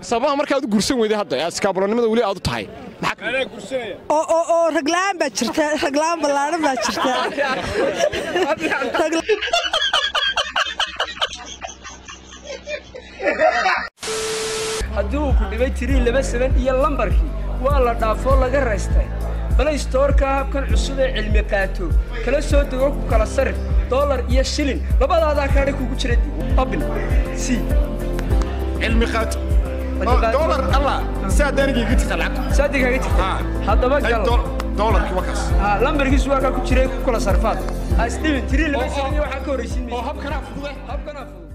sababaha markaad u guursan weyday hadda ee iskaabulanimada weli aad u tahay oo oo oo raglaan baa jirta raglaan ballaaran baa jirta haddii uu ku dhibay tirii laba saban iyo lambarkii waa la dhaafoo laga raystay balay stoorka habkan cusub ee cilmi qaato kala soo dego ku kala sarif dollar iyo shilin labadaadaa kaadha kugu jira abin c cilmi qaato dolar allah saad anigayga jirta lacagta saadi kaaga jirta haddaba gal dolarkii wakaas Ah, lambarkiisu waa kaa ku jiray ku kala sarfaad ha isdhibin tirii laba saban iyo waxaa ka horraysiin oo maysa habkanaa fudude habkanaa fudud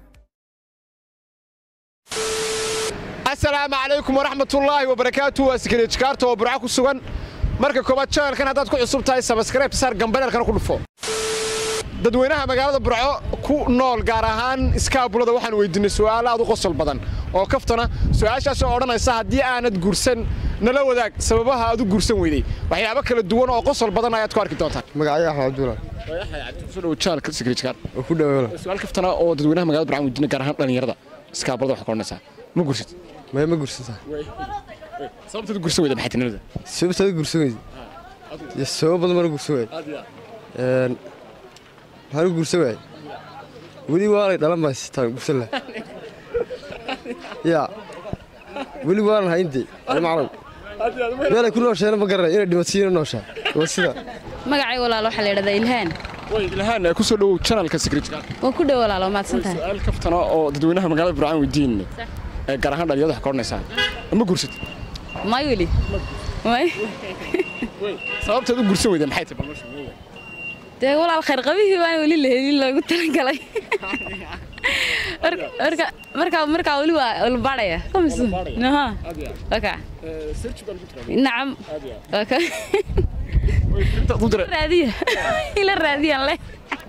asalaamu calaykum waraxmatullaahi wabarakaatu waa sikariijkaarta oo burco ku sugan marka koobaad janalkan haddaad ku cusub tahay sabaskrayb saar gambareelkana ku dhufo dadweynaha magaalada burco ku nool gaar ahaan iskaabulada waxaan weydiinay su'aalo aad u qosol badan oo kaftana su'aashaas oo odhanaysa haddii aanad guursan nala wadaag sababaha aad u guursan weydey waxyaabo kala duwan oo qosol badan ayaad ku arki doontaan magacyo axmed cabdulla kusoo dhawo janalka sikariijkaar oo ku dhaweelo su'aal kaftana oo dadweynaha magaalada burco aan weydiinay gaar ahaan dhallinyarada iskaabulada waxaa ka odhanaysaa ma guursad maya ma gursata sababtaad u guursan weyda maxay tinimada sababtaada gursan weydi iyo sabab badan baan u gursan waayey Een, maxaan u gursan waayey weli waalay dhalan baan sitaan gursan lahaa yaa weli waalan hayntay macalow meelay ku noosheena ma garanay inay dhimatiyina nooshaa waa sida magacay walaalo waxaa la yidhahdaa ilhaan way ilhaan ku soo dhawow janalka sikariijkaar waa ku dhow walaalo mahadsan tahay su'aal kaftana oo dadweynaha magaalada burcaan weydiinay ee gaar ahaan dhalinyarada waxaa ka odhanaysaa ma guursad may weli may sababtaad u guursan weyda maxay tahay balmasha dee walaal khayr qabihii baan weli la helin loogu talagalay Marka- marka- markaa markaa weli waa ulbaadhaya kamis naha waka nacam waka intaad u diray raadiya ila raadiyaan leh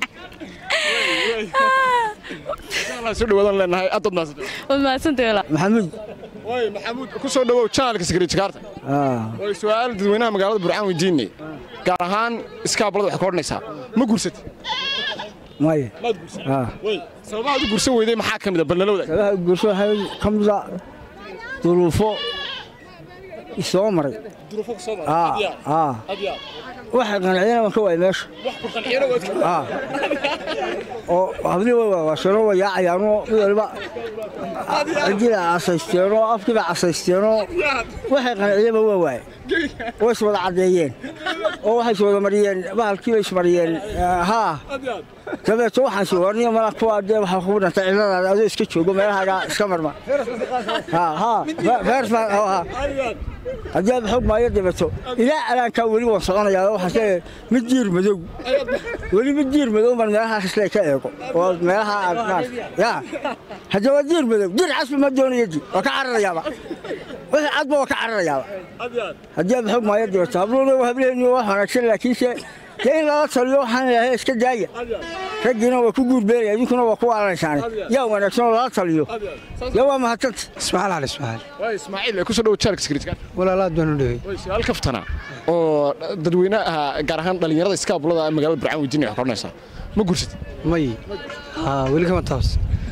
Allah soo dhawaadaan leenahay aad dad maasanta waad mahadsantay walaal maxamuud way maxamuud ku soo dhawow janalka sikariijkaarta way su'aal dadweynaha magaalada burcaan weydiinay gaar ahaan iskaabulada waxaa ka odhanaysaa ma guursad maya maad guursad way sababaha aad u guursan weyday maxaa ka mid a bal nala wadaag sabaha guurso waxaa ka mida duruufo isoo maray duruufo ku soo aa aa waxa qanciyana waan ka waayay meesha wax ku qanciyana waad ka aa oo habli way waawashano way yaacayaanoo mid waliba cidiina casaysteenoo afkiiba casaysteenoo waxay qanciyaba waa waaye way is wada caddeeyeen oo waxay is wada mariyeen bahalkiiba ismariyeen haa dabeeto waxaan sii warniyo mala kuwa dee waxaa kugu dhantay ciladaada adoo iska joogo meelahaaga iska marma haa haa feers baan haa haddii aad xoog maayo dabeeto ilaa alaankaa weli waan soconayaa waxaan leeyahay mid diir madow weli mid diir madow baan meelaha isle ka eego oo meelaha aad maarata yaa haddii waa diir madow diir casbi ma doonayo di waa ka cararayaaba wixii cadba waa ka cararayaaba haddii aad xoog maayo dabeeto habluuna waa hableenu wax wanaagsan laakiinse dee in lala taliyo waxaan ilahay iska daaya raggiina waa ku guurbeelaya idinkuna waa ku waalanaysaane yaa wanaagsan oo lala taliyo yaa waa mahadsanta ismaaciil cali ismaaciil way ismaaciil ku soo dhawow janalka sikariijkaarta walaalaad baan u dhawey way su'aal kaftana oo dadweynaha gaar ahaan dhalinyarada iskaabulada magaalada burcaan weydiinay waxaa ka odhanaysaa ma guursad may haa weli kama taabs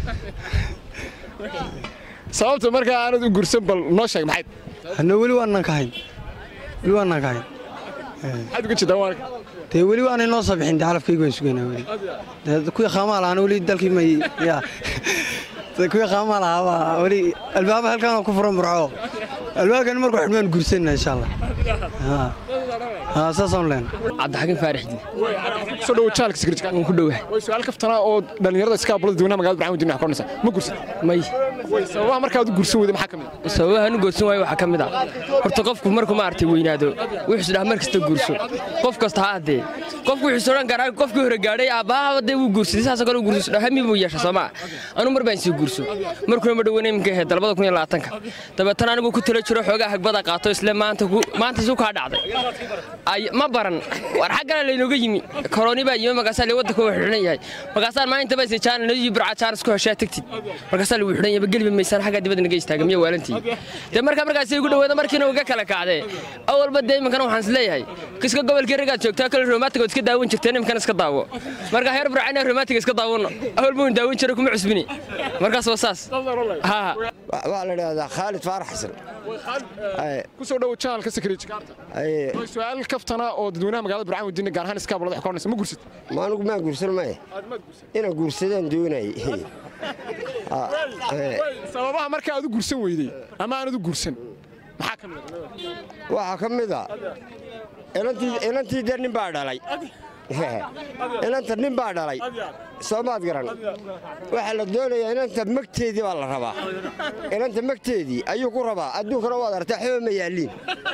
sababta markaa aanad u guursan bal noo sheeg maxay hadna weli waanaan ka hayn weli waanaan ka hayn maxaad uga jeedaa waanka dee weli waanay noo soo bixin dee calafkayga waan sugaynaa weli dee kuwii qaamaa lahaana weli dalkii may yaa dee kuwii qaamaa lahaa waa weli albaaba halkaan ku furan burco albaabkan markuu xidhmaan guursanna insha allah haa haa saasaan leen cabdixakiin faarixdi soo dhawow janalka sikariijkaarta waan ku dhowahay way su'aal kaftana oo dhalinyarada iskaabulada dadweynaha magaalada burcaan weydiinay waxaa ka odhanaysaa ma guursad may way sababaha markaad u guursan weyday maxaa ka mid a sababahan u goorsan waayo waxaa ka mid ah horta qofku markuu maaragtay weynaado wuxuu isdhaha mar kasta guurso qof kasta ha addee qofku wuxuu odhan karaa qofkii hore gaadhay aabbaha dee wuu guursaday saasoo kale u guurso isdhaha hami buu yeesha soomaa anu mar baan sii guurso markuna ma dhoweyna iminka ahayd dalbada kun iyo labaatanka dabeetana anigu ku tala jiro xoogaa hagbada qaato isle maanta ku maanta suu kaa dhacday ay ma baran war xaggana laynooga yimi koroni baa yimi markaasaa le waddanka waa xidhan yahay markaasaan maalinta baa isay jaan nadiyi burca jaanis ku heshaa tagtid markaasaa lagu xidhan yahay geliba maysaan xagga dibadda naga istaaga miya waalantii dee markaa markaas igu dhaweeda markiina uga kala kacdee awalba dee iminkana waxaan is leeyahay kiska gobolkii ragaad joogtaa kale romantiga ood iska daawan jirteen iminkana iska daawo marka heer burcayna romantiga iska daawano awalba un daawan jira kuma cusbini markaas waa saas haa waxaa la idhaahdaa khaalid faarax xasan kusoo dhowo janalka secret jakarta waa su-aal kaftana oo dadweynaha magaalada burcaan wadiina gaar ahaan iskaabulada wax ka odhanaysa ma gursad ma anigu maan guursan maya inaan guursadaan doonayay sababaha marka aad u gursan weydey ama aanad u gursan maxaa ka mid waxaa ka mid a inantii dee nin baa dhalay inanta nin baa dhalay soomaad garan waxaa la doonayaa inanta magteedii baa la rabaa inanta magteedii ayuu ku rabaa adduunkana waad artaa xooba ma yaalliin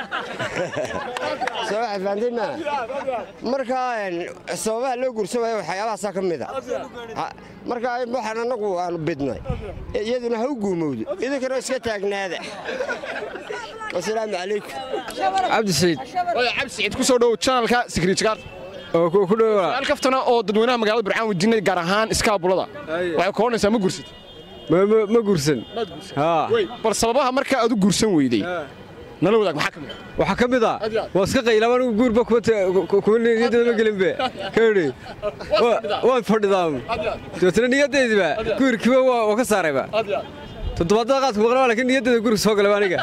soo waxaad fahamtay maa markaa sababaha loo gursan waayo waxyaabahaasaa ka mid a markaa waxaan annagu aanu bidnay iyaduna ha u guumowdo idinkana iska taagnaada wasalaamu calaykum cabdi saciid cabdi saciid kusoo dhowo janalka secret jakarta oo ku dhow su-aal kaftana oo dadweynaha magaalada burcaan wadiina gaar ahaan iskaabulada waxay ka odhanaysaa ma gursad ma gursan haa bal sababaha marka aad u gursan weydey nala wadaag maxaa ka mid waxaa ka mid ah waa iska qayla anigu guurba kuma niyadeeda ma gelinbe kaidhi waan fadhidaa dabeetana niyaddeediba guurkiiba waa ka saarayba toddobaadada qaadku maqlaa laakiin niyaddeeda guriga soo galay aniga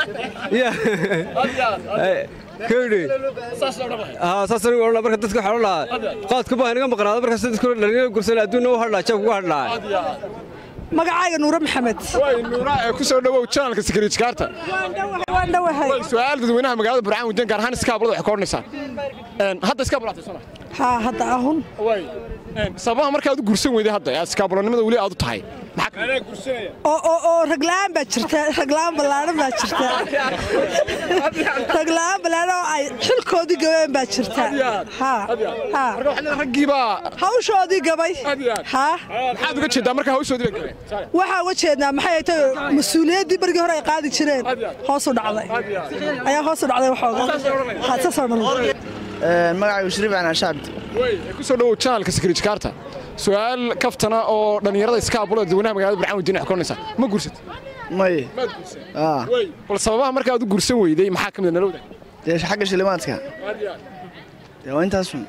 kaidhi saas anigu odhan marka dadka waxaa odhan lahaa qaadka baa inaga maqnaada markaas dadku dhalinyaro gursan adduunna u hadhaa jeebka uga hadhaa magacayga nuure maxamed nuura ee ku soo dhowow janalka secret jakarta waan dhowahay su-aal dadweynaha magaalada burcaan wadiina gaar ahaan iskaabulada waxay ka odhanaysaa hadda iskaabulaatay sona haa hadda ahun sababaha marka aad u gursan weyday hadda ee iskaabulanimada weli aad u tahay oo raglaan baa jirta raglaan ballaaran baa jirta raglaan ballaaran oo ay xilkoodii gabeen baa jirta raggiibaa hawshoodii gabay haa maxaad uga jeedaa marka hawshoodii bay gabeen waxaa uga jeednaa maxay ay tahay mas-uuliyaddii bargii hore ay qaadi jireen hoos u dhacday ayaa hoos u dhacday waxooga saasoo dhan magacaygu shariif aan ashaabdi ku soo dhowow janalka secret jakarta su-aal kaftana oo dhallinyarada iskaabulada dadweynaha magaalada burcaan wadiina wax ka odhanaysaa ma gursad may bal sababaha marka aad u gursan weydey maxaa ka mid nala wadaag dee xagga shilimaadka dee waa intaasun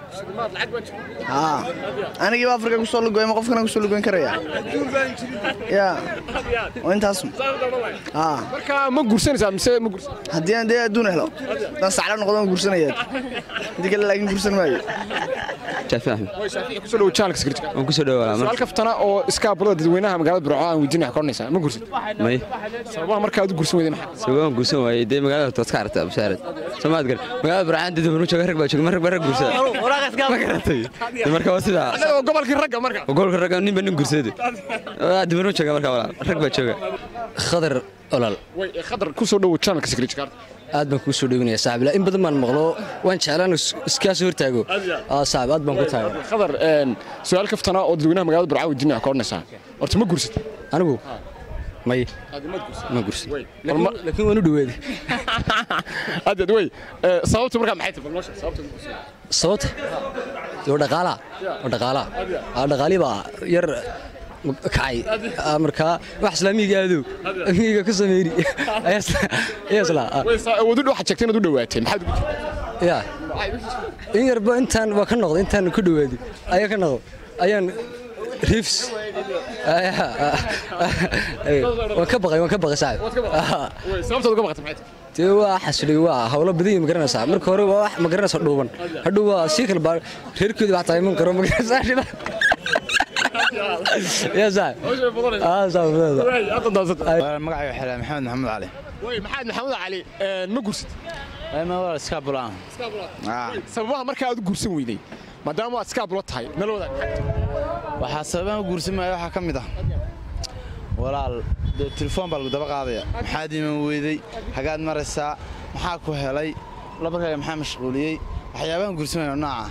anigiiba afrika kusoo lugoy ma qofkana kusoo lugoyn karaya ya waa intaasun marka ma gursanaysaa mise ma gursan haddii aan dee adduun helo haddaan sacla noqdo waan gursanaya haddii kale laakiin gursan maayo kusoo dhowo janalka secret waan kusoo dhowaa su-aal kaftana oo iskaabulada dadweynaha magaalada burco aan weydiina wax ka odhanaysaa ma gursad may sababaha marka aad u gursan weydey maxaa sababaan guursan waayey dee magaalada tood ka aragtaa bashaarad soomaad gar magaalada burcaan dad banu jooga rag baa jooga rag baa rag guursada ma garatay marka waa sidaa annaga gobolkii ragga marka gobolka ragga nin baa nin guursada dibanu jooga marka walaal rag baa jooga khadar olol khadar ku soo dhowo janalka secret jakarta aad baan kuu soo dhowinaya saaxiib in badan baan maqlo waan jeclaan iskaa soo hortaago saaxiib aad baan ku tahay khadar su-aal kaftana oo dadweynaha magaalada burcaan wadiina wax ka odhanaysaa horta ma gursad anigu may ma gursan laakiin waan u dhawaaday adeed wey sababtu markaa maxay tahay balnoosha sababta sababta oo dhaqaala oo dhaqaala aa dhaqaali baa yar kacay markaa wax islaamiga aadow amiga ka sameeyri ayaa isla wadu waxaad sheegtay inaad u dhawaatay maxaad ugu jirtaa ya in yarba intaan waa ka noqday intaan ku dhawaaday ayaa ka noqday ayaan riifs waan ka baqay waan ka baqay saaxib sababtaad uga baqatay maxay tahay dee waa xasri waa hawlo badan ma garanaysaa marka hore waa wax ma garanaysaa dhuuban hadhow waa sii kala baa reerkooda wax tahay man karo ma garanaysaa shida ya saaxib aa saaxib magacayga xilaa maxamed maxamed cali way maxamed maxamed cali ma gursid ma waa iskaabulaan sababaha markaa aad u gursan weydey maadaama aad iskaabulo tahay nala wadaag waxaa sababaha u guursan maayo waxaa ka mid ah walaal dee telefoon baa lagu daba qaadaya maxaad iman weydey hagaad maraysaa maxaa ku helay labarkaaga maxaa mashquuliyey waxyaabahan guursamayno nooca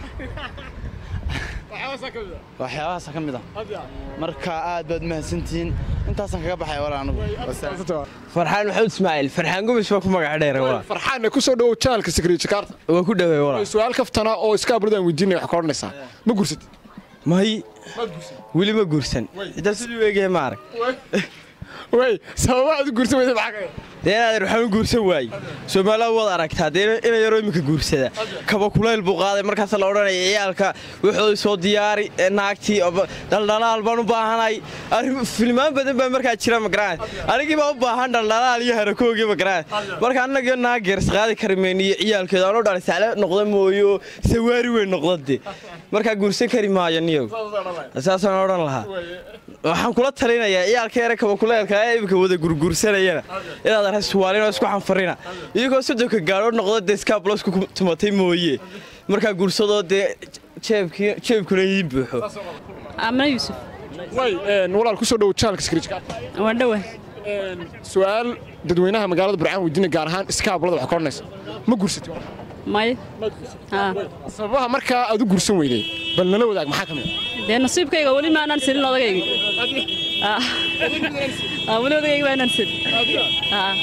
waxyaabahaasa ka mid ah marka aad baad mahadsantihiin intaasaan kaga baxaya walaal anigu farxaan maxamed ismaaciil farxaan gumis waa ku magac dheer walaal farxaan ku soo dhowo janalka secret jakarta waa ku dhaway walaal su-aal kaftana oo iskaabulada aan weydiinaya wax ka odhanaysaa ma gursad may weli ma guursan intaa siduu eegaya ma arag way sababa aad u guursan weyday maxaa kamid dee inaadeer waxaan u guursan waayey soomaalida waad aragtaa dee ina yaroo iminka guursada kaba kulayl buu qaaday markaas la odhanaya ciyaalka wuxuu soo diyaari ee naagtii oo dhaldhalaal baan u baahanay arrin filmaan badan baa markaa jira magaraan anigii baa u baahan dhaldhalaal iyo harakoogii magaraan marka annagii naag geers qaadi kari mayno iyo ciyaalkeeda anoo dhalay sacle noqda mooyo sawaari weyn noqdade markaa guursan kari maayo niyow saasaan odhan lahaa waxaan kula talinayaa ciyaalka yare kaba kuleelka ee iminka wada gurguursanayana inaad arhay suwaalin oo isku xanfarina iyagoo soddonka gaadho noqdo dee skablosku tumatay mooye markaa guursadoo dee jeebkii- jeebkuna ii buuxo amna yuusuf way walaal ku soo dhow channelka skrijkaar waa dhowa su'aal dadweynaha magaalada burcaan weydiina gaar ahaan iskaablada wax ka odhanaysa ma guursatay maya haa sababaha markaa aad u guursan weyday bal nala wadaag maxaa ka mid dee nasiibkayga weli maanaan silin odagayga Aa. Aa, weli odagayga maanaan silin Aa.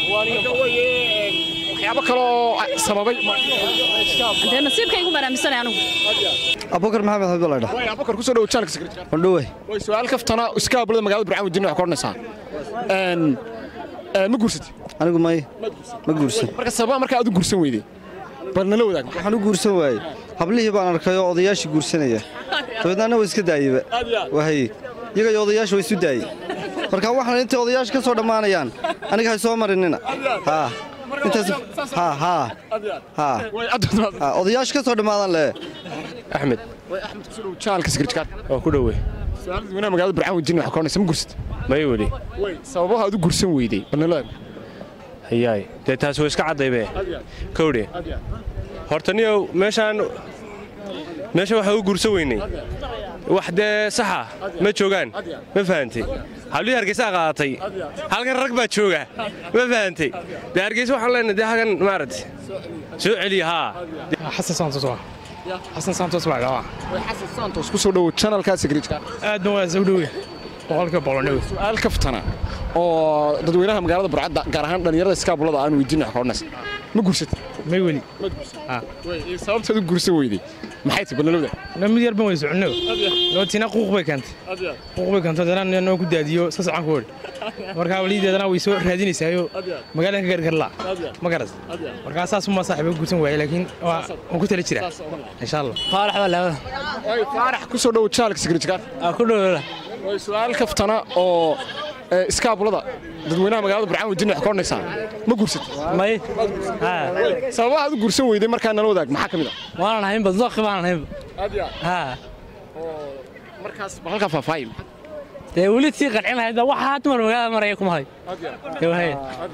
waxyaabo kale oo sababay dee nasiibkaygu baan aaminsanay anigu abubakar maxamed xabdullahi way abubakar ku soo dhow channelka skrijkaar dhawey way su'aal kaftana iskaablada magaalada burcaan weydiina wax ka odhanaysaa Een, ee, ma guursatay anigu may ma guursan marka sababaha markaa aad u guursan weyday bal nala wadaag waxaan u guursan waayey hablihii baan arkay oo odayaashii guursanaya dabeedna anna waa iska daayeyba wahay iyaga iyo odayaasha waa isu daayey marka waxaan intay odayaasha ka soo dhammaanayaan aniga hay soo marinina haa intaas haa haa haa haa odayaasha ka soo dhammaadaan lee axmed way axmed ku soo dhow channelka skrijkaar waa ku dhowe su'aal dadweynaha magaalada burcaan weydiina wax ka odhanaysa ma guursatay may weli way sababaha aad u guursan weyday bal nala wadaag hayaay dee taas waa iska caddaybe kowdhe horta niyow meeshaan meesha waxaa u guursan weynay wax dee saxa ma joogaan ma fahantay hablihii hargeysaa qaadatay halkan rag baa jooga ma fahantay dee hargeysa waxaan leenahay dee hagan maaragtay soo celiya haa xasan santos waa xasan santos baa dhawa way xasan santos ku soo dhow channelka skrijkaar aadna waa soo dhowe boqolkiiba boqol dhowe su'aal kaftana oo dadweynaha magaalada burcadda gaar ahaan dhallinyarada iskaabulada aan weydiin wax ka odhanaysa ma guursatay may weli way sababtaad u guursan weyday maxay tahay bal nala wadaag na mid yar ban way soconno nootina quuq bay keentay quuq bay keentay haddana noo ku daadiyo sa socon ku odhi markaa walideedana way soo raadinaysaayo magaalan ka gargarlaa ma garas markaa saas uma saaxiiba guursan waaye laakiin waa waan ku tala jiraa insha allah faarax baa laabada way faarax ku soo dhow channelka skrijkaar aa ku dhowla way su'aal kaftana oo ee, iskaabulada dadweynaha magaalada burcaan weydiin wax ka odhanaysaa ma guursatay may sababaha aad u guursan weyday markaa nala wadaag maxaa ka mid ah waanan haynba dooqi baanan haynba haa markaas bal halkaa faahfaahi dee weli tii qancin lahayd baa waxaa dumar magaalada maraya kuma hay Dee wahay.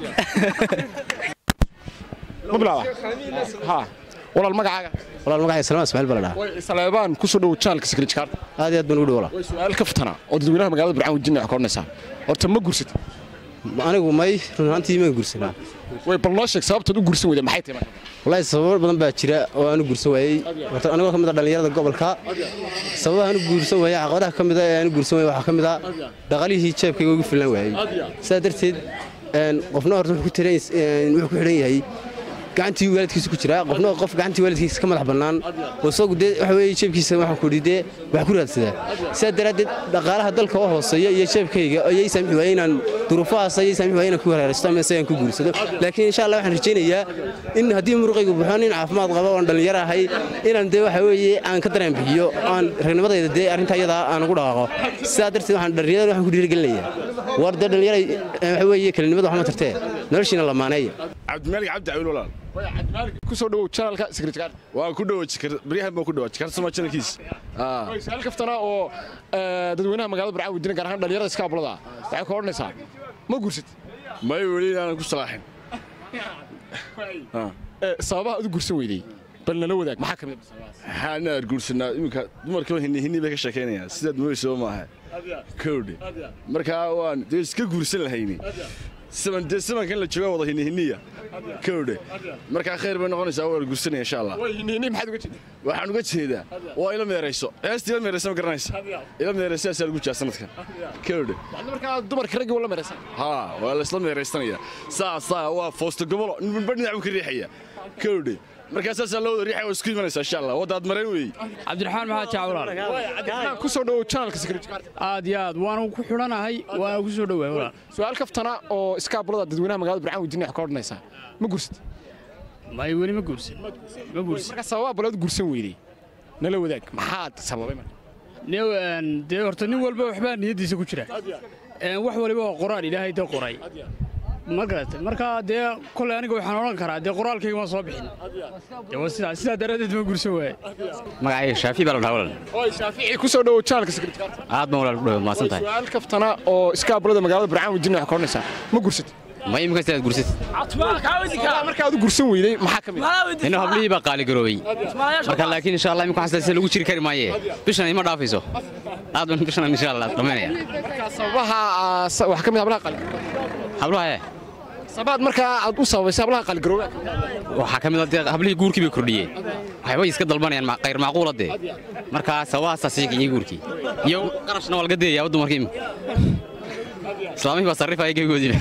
ma bilaaba ha walaal magacaaga walaal magacay salmaan ismaaciil baa la dhahaa way saleebaan ku soo dhow channelka skrijkaar aad iyo aad baan ugu dhow walaal way su'aal kaftana oo dadweynaha magaalada burcaan weydiin wax ka odhanaysaa horta ma guursatay anigu may run ahaantii ma guursanaa way bal noo sheeg sababtaad u guursan weyday maxay tahay marka wallaahi sababo badan baa jira oo aan u guursan waayey horta anigoo ka mid ah dhallinyarada gobolka sababaha aan u guursan waayey caqabadaha ka mid ah ee aan u guursan waayey waxaa ka mid ah dhaqaalihii jeebkayga ugu filan waayey sidaa darteed een, qofna horta wuxuu ku tiran een, wuxuu ku xidhan yahay gacantii waalidkiisa ku jira qofna qof gacantii waalidkiisa ka madax bannaan oo isagu dee waxa weeye jeebkiisa waxaan ku dee wax ku raadsadaa sidaa daraaddeed dhaqaalaha dalka oo hooseeya iyo jeebkayga ayay saamixi waayey inaan duruufahaas ayay saamixi waayey inaan ku hareeraysto ama isagaan ku guursado laakiin insha allah waxaan rajaynayaa in haddii muruqaygu buxo nin caafimaad qaba oon dhallinyaro ahay inaan dee waxa weeye aan ka dareen bixiyo aan ragnimadayda dee arrintaa iyadaa aan ugu dhaqaaqo sidaa darteed waxaan dhallinyarada waxaan ku dhiirigelinayaa war dee dhallinyara waxa weeye kelinimada waxma tartee noloshiina lamaaneeya cabdimaalig cabdi cawil walaal ku soo dhowow channelka secretary waa ku dhowo jikar baryahan baan ku dhowo jikar sama channelkiis Way su'aal kaftana oo eh, dadweynaha magaalada burcaa weydiina gaar ahaan dhalinyarada iskaabulada waxay ka odhanaysaa ma guursat may weli inaanan ku salaaxin Eh, sababaha aad u guursan weydey bal nala wadaag maxaa ka mid waxaan aad guursanaa iminka dumarkaba hinni hinni bay ka sheekaynayaan sidaad mooyso maaha kowdhe markaa waan dee iska guursan lahayni saman dee samankan la jooga wada hinni hinniya kowdhe markaa khayr bay noqonaysaa waa la guursanaya insha allah hinni maxaad uga jeedaa waxaan uga jeedaa waa ila meerayso heesta ila meeraysa ma garanaysa ila meeraysa asaa lagu jaa sanadkan kowdhe markaa dumarka raggii wala meeraysan haa waa la isla meeraysanaya saa saa waa foosta gobolo ninba dhinac buu ka riixaya kowdhe markaa saasaa loo wada riixa oo isku imanaysaa insha allah waddaad mareen weeye cabdiraxmaan maxaa jacwalaal cabdiraxmaan ku soo dhowow channelka secret card aad iyo aad waanu ku xidhanahay waana ku soo dhowaay walaal su'aal kaftana oo iskaabulada dadweynaha magaalada burcaan weydiinaya wax ka odhanaysaa ma gursad may weli ma guursan ma guursan marka sababaa balood gursan weydey nala wadaag maxaad sababay marka New, een, dee horta nin walba waxbaa niyaddiisa ku jira Een, wax waliba waa qoraal ilaahay dee qoray ma garatay marka dee koley aniga waxaan odhan karaa dee qoraalkayga waan soo bixin dee waa sidaa sidaa daraaddeed ma guursan waaye magacayga shaafi baa la dhahaa walaal oy shaafici ku soo dhowow channelka secret card aad baan walaal ku dhawaad mahadsan tahay su'aal kaftana oo iskaabulada magaalada burcaan weydiinaya wax ka odhanaysaa ma gursad ma imika sidaad gursad sababaa marka aad u gursan weydey maxaa ka mid ah inuu hablihii baa qaaligaroobay marka laakiin insha allah imika waxaan sida lagu jiri kari maaye bishan ima dhaafayso aad baan bishan insha allah dhammaynaya marka sababaha aa, sa- wax ka mid ah hablaha qaali hablaha ee sabaad markaa aad u sababaysay hablaha qaaligarooba waxaa ka mid ah dee hablihii guurkii bay kordhiyeen waxbay iska dalbanayaan ma- qayr macquula dee markaa sababahaasaa sii kiciyey guurkii iyo qarashna waa laga deeyaa dumarkii imika islaamihii baa sarrifaya gebigoodiiba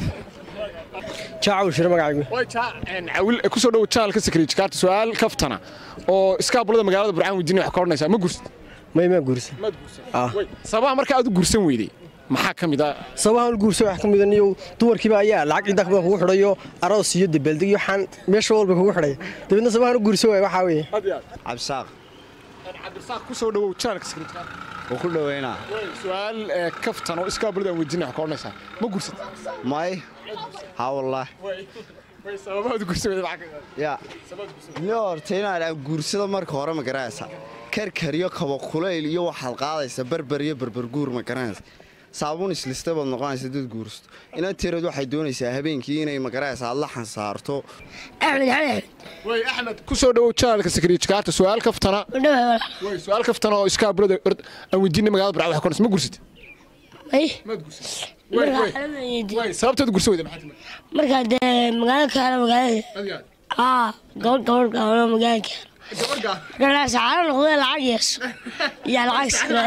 jaacaw shir magacaygu way caawil ku soo dhow channelka secret card su'aal kaftana oo iskaabulada magaalada burcaan weydiinaya wax ka odhanaysaa ma gursad may ma guursan maad gursan sababaha marka aad u gursan weydey maxaa ka mid ah sabahan guurso wax ka mid ah dumarkiiba ayaa lacag inta kuba kugu xidhayo aroos iyo dabaaldeg iyo waxaan meesha walba kugu xidhaya dabeedna sabahan u guurso waay waxaa weeye cabsaaq cabdisaaq ku soo dhowow channelka secret card wuu ku dhoweynaa su'aal ee, kaftan oo iskaabulada aan weydiinaya wax ka odhanaysaa ma gursad may ha wallaah way sababaha aad u gursan weydey maxaa ka mid ah ya ni horta inaad guursada marka hore ma garanaysa karkariyo kaba kulayl iyo waxaad qaadaysa berber iyo berberguur ma garanaysa saabuun islista baad noqonaysa dad guursato inaan tireed waxay doonaysaa habeenkii inay ma garanaysa aad la xansaarto axmed axmed way axmed ku soo dhowow channelka secret card su'aal kaftana way su'aal kaftana oo iskaabulada ord- aan weydiinay magaalada burcaan wax ka odhanaysaa ma gursad Ay, maad gursad way way way sababtaad u gursan weydey maxaa timid markaa dee magaalo kaala magaalada adiga aa gabadh gabadh gaabano magaalo kaala markaa sacaaro noqdee lacag yeesho iyo lacag sira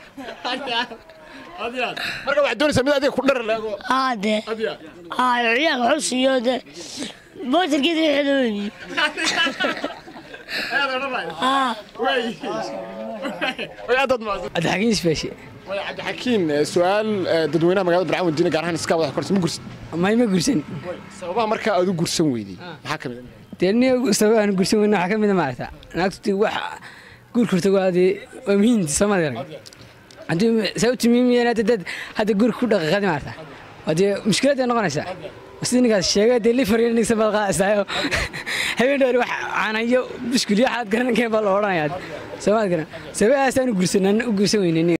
marka waxaad doonaysaa mid adiga ku dhar leego aa dee aa ciyaal waxu siiyo dee bootarkeeda wixii loo weydiiyo aa cabdixakiin isbeeshe way cabdixakiin eh, su'aal eh, dadweynaha magaalada burcaan weydiinaya gaar ahaan iskaabada wax ka odhanaysaa ma gursad may ma gursan sababaha marka aad u gursan weydey maxaa ka mid ah dee nin sababaan gursan weyna waxaa ka mid a maarata naagtu wax guurka horta waa dee waa muhiim soomaalida arag haddii sababtu muhiim hadda dad hadda guurka ku dhaqaaqadi maarata waa dee mushkiladday noqonaysaa sida ninkaas sheegay dee lifar iyo nigsa baad qaadaysaa habeen dhoor wax caanayo buskul iyo waxaad garanankeen baa la odhanayaa soomaad garan sababahaasaan u gursan u gursan weynay